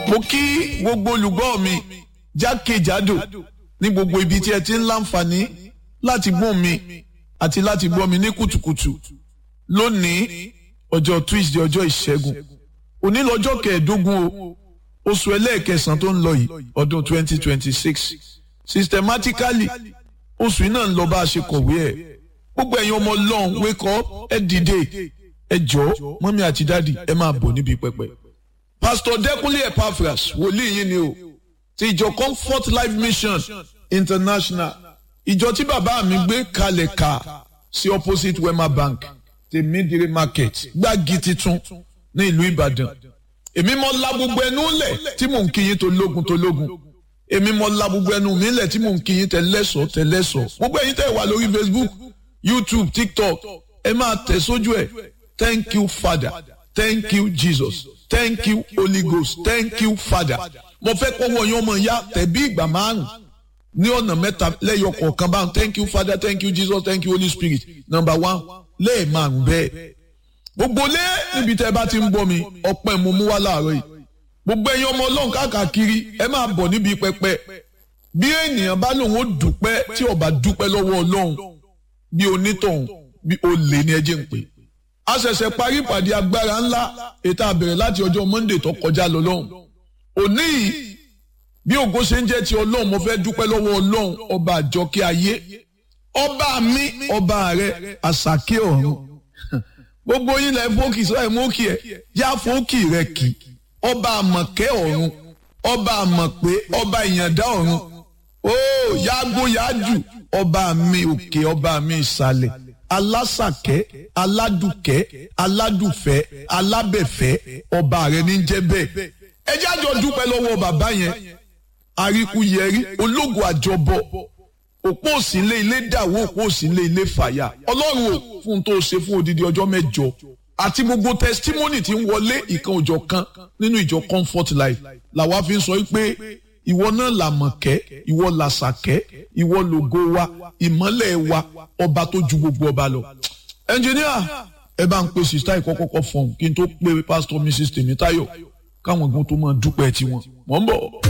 mo kí gbogbo olùgbọ́ mi jákèjádò ní gbogbo ibi tí ẹ ti ń láǹfààní láti gbọ́ mi àti láti gbọ́ mi ní kùtùkùtù lónìí ọjọ́ Tuesday ọjọ́ ìṣẹ́gun òní lọ́jọ́ kẹẹ̀ẹ́dógún o oṣù ẹlẹ́ẹ̀kẹsàn tó ń lọ yìí ọdún 2026 systematically oṣù yìí náà ń lọ bá a ṣe kọ̀wé ẹ̀ gbogbo ẹ̀yin ọmọ ọlọ́run wake up ẹ dìde ẹ jọ̀ọ́ mọ́mí àti dáàdì ẹ máa bọ̀ níbi pẹpẹ. pastor Dẹ́kúnlé Epaphras wòlíì yín ni o ti ìjọ Comfort Life Mission International ìjọ tí bàbá mi gbé kalẹ̀ ká sí opposite Wema Bank tèmídìrí market gbági titun ní ìlú Ìbàdàn èmi mọ la gbogbo ẹnu lẹ̀ tí mò ń kí yín tó lógun tó lógun èmi mọ la gbogbo ẹnu mi lẹ̀ tí mò ń kí yín tẹlẹ́sọ̀ tẹlẹ́sọ̀ gbogbo ẹ̀yin tẹ́ wà lórí Facebook YouTube TikTok ẹ máa tẹ̀ sójú ẹ̀ thank you Father thank you Jesus thank you Holy Ghost thank you Father mo fẹ́ kọ́wọ́ yín ọmọ ya tẹ̀bí ìgbà márùn ní ọ̀nà mẹ́ta lẹ́yọ kọ̀ọ̀kan báwọn thank you Father thank you Jesus thank you Holy Spirit number one lẹ́ẹ̀márùn bẹ́ẹ̀ gbogbo lé níbi tẹ́ ẹ bá ti ń bọ́ mi ọpẹ́ mo mú wá láàárọ̀ yìí gbogbo ẹ̀yin ọmọ ọlọ́run káàkiri ẹ máa bọ̀ níbi pẹpẹ bí ènìyàn bá lòun ó dúpẹ́ tí ó bá dúpẹ́ lọ́wọ́ ọlọ́run bí onítọ̀hún bí olè ní ẹjẹ́ ń pè a ṣẹ̀ṣẹ̀ parí ìpàdé agbára ńlá ètò àbẹ̀rẹ̀ láti ọjọ́ Monday tó kọjá lọ lọ́hùn òní yìí bí ògo ṣe ń jẹ́ ti ọlọ́run mo fẹ́ dúpẹ́ lọ́wọ́ ọlọ́run ọba àjọkẹ́ ayé ọba mi ọba rẹ àṣàkẹ́ ọ̀run gbogbo yín lẹ fókì sọ ẹ mókì ẹ yá fókì rẹ kì ọba àmọ̀kẹ́ ọ̀run ọba àmọ̀pé ọba ìyàndá ọ̀run ó yágbó yájù ọba mi òkè ọba mi ìsàlẹ̀ alásàkẹ́ aládùkẹ́ aládùfẹ́ alábẹ̀fẹ́ ọba rẹ ní jẹ́ bẹ́ẹ̀ ẹ jájọ dúpẹ́ lọ́wọ́ bàbá yẹn àríkúyẹrí ológun àjọbọ òpó òsínlé ilé dàwó òpó òsínlé ilé fàyà ọlọ́run ò fún tó ṣe fún odidi ọjọ́ mẹ́jọ àti gbogbo testimony tí ń wọlé ìkan òjọ̀ kan nínú ìjọ comfort life làwa fi ń sọ pé ìwọ náà làmọ̀kẹ́ ìwọ làṣàkẹ́ ìwọ lògo wa ìmọ́lẹ̀ wa ọba tó ju gbogbo ọba lọ. ẹnjìníà ẹ bá ń pe sista ìkọ́kọ́kọ́ fọ̀hún kí n tó pe pastor mrs tèmítáyọ̀ káwọn gan tó máa dúpẹ́ tiwọn mọ̀ ń bọ̀.